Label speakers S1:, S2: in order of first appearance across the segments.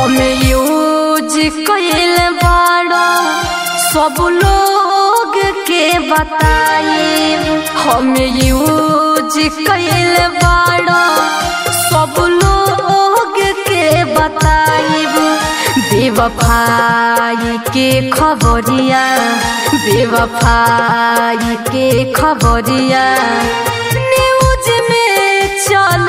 S1: हम यूज कैल बाड़ा सब लोग के बताए हम यूज कैल बाड़ा सब लोग के बताइब बेवफाई के खबरिया बेवफाई के खबरिया न्यूज में चल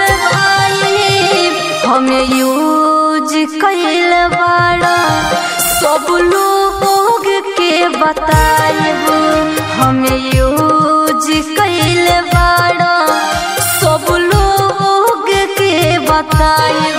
S1: हम यूज कैल बाड़ा सब लोग के बताइब हम यूज कैल बाड़ा सब लोग के बताइब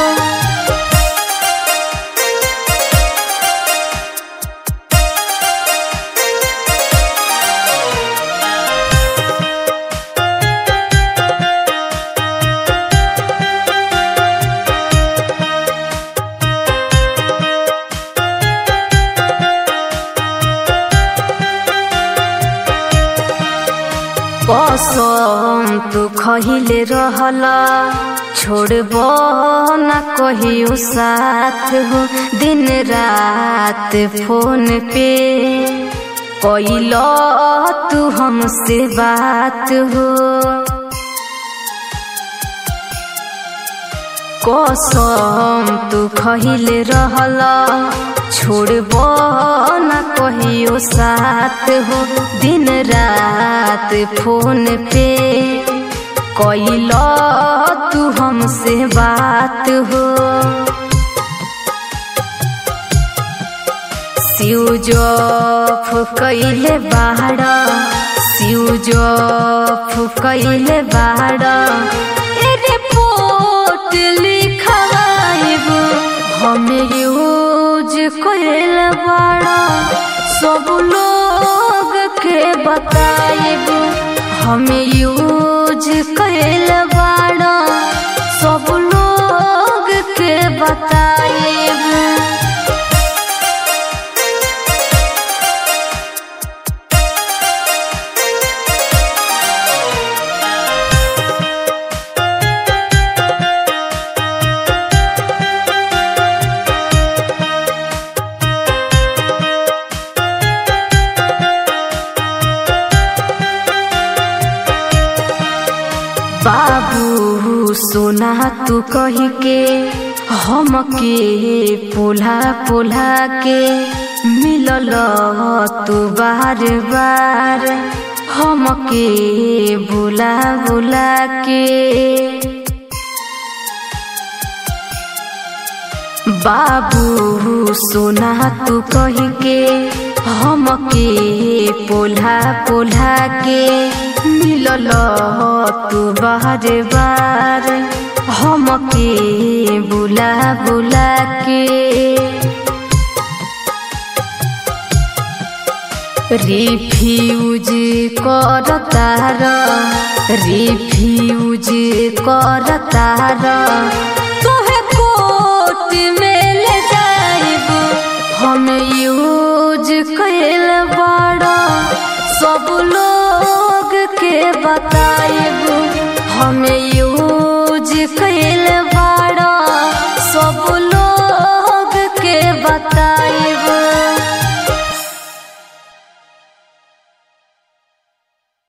S1: कसम तू खहिले रहला छोड़ब न कहियो साथ हो दिन रात फोन पे कैल तू हमसे बात हो कसम तू खहिले रहला छोड़ब न कहियो साथ हो दिन रात फोन पे कैल तू हमसे बात हो सिउजफ कैले बाड़ा सिउजफ कैले बाड़ा ए रिपोर्ट लिखवाइब हम यूज कैल बाड़ा सब लोग के बताइब हम यूज कैल बाड़ा सब लोग के बताइब बाबू सोना तू कही के हम के पोला पोला के मिलल तू बार बार हम के बुला बुला के बाबू सोना तू कही के हम के पोला पोला के मिलल तू बार बार हम के बुला बुला के रिफ्यूज कर तार रिफ्यूज कर तार